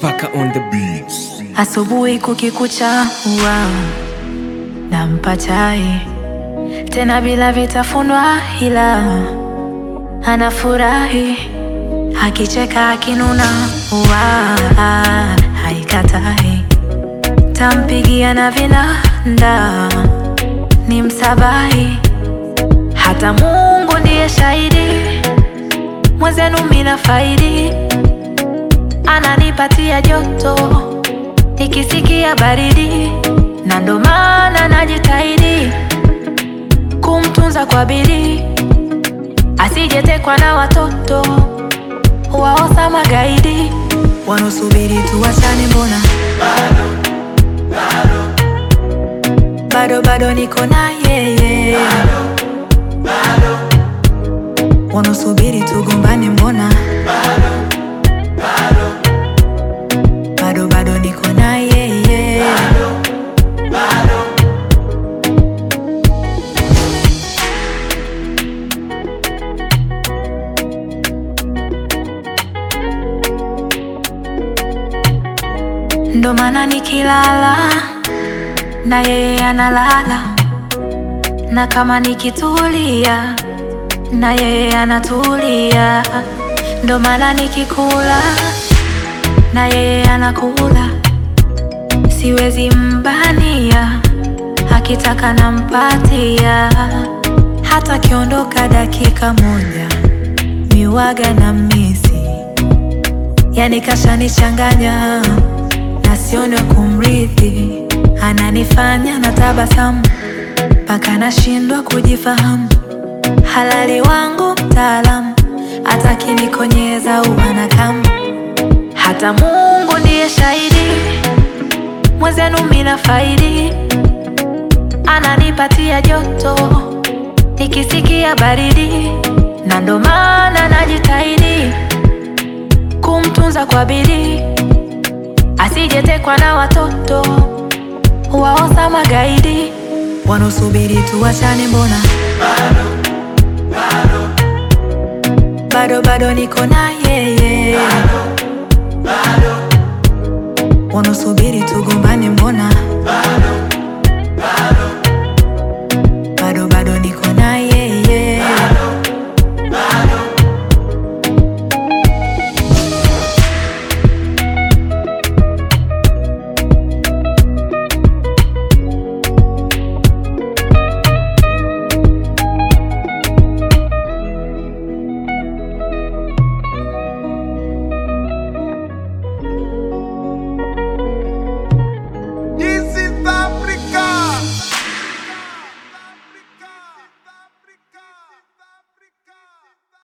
Spaka on the beats. Asubuhi kukikucha huwa nampa chai tena bila vitafunwa, ila anafurahi akicheka akinuna, huwa haikatai. Tampigia na vinanda ni msabahi, hata Mungu ndiye shahidi, mwenzenu mina faidi, ananipatia joto nikisikia baridi, na ndo maana najitahidi kumtunza kwa bidii, asijetekwa na watoto waosa magaidi wanaosubiri tuwachane. Mbona bado bado niko na yeye, wanaosubiri tugombane. Mbona bado bado niko na yeye ndo maana nikilala na yeye analala, na kama nikitulia na yeye anatulia, ndo maana nikikula na yeye anakula, siwezi mbania, akitaka nampatia, hata akiondoka dakika moja miwaga na misi, yani kashanichanganya na sioni wa kumrithi, ananifanya na tabasamu mpaka nashindwa kujifahamu, halali wangu mtaalamu, atakinikonyeza uwana kama hata Mungu ndiye shahidi, mwenzenu mina faidi, ananipatia joto nikisikia baridi, na ndo maana najitahidi kumtunza kwa bidii, asijetekwa na watoto waosa magaidi wanaosubiri tuwachane. Mbona bado bado niko na yeye wanaosubiri tugombane, mbona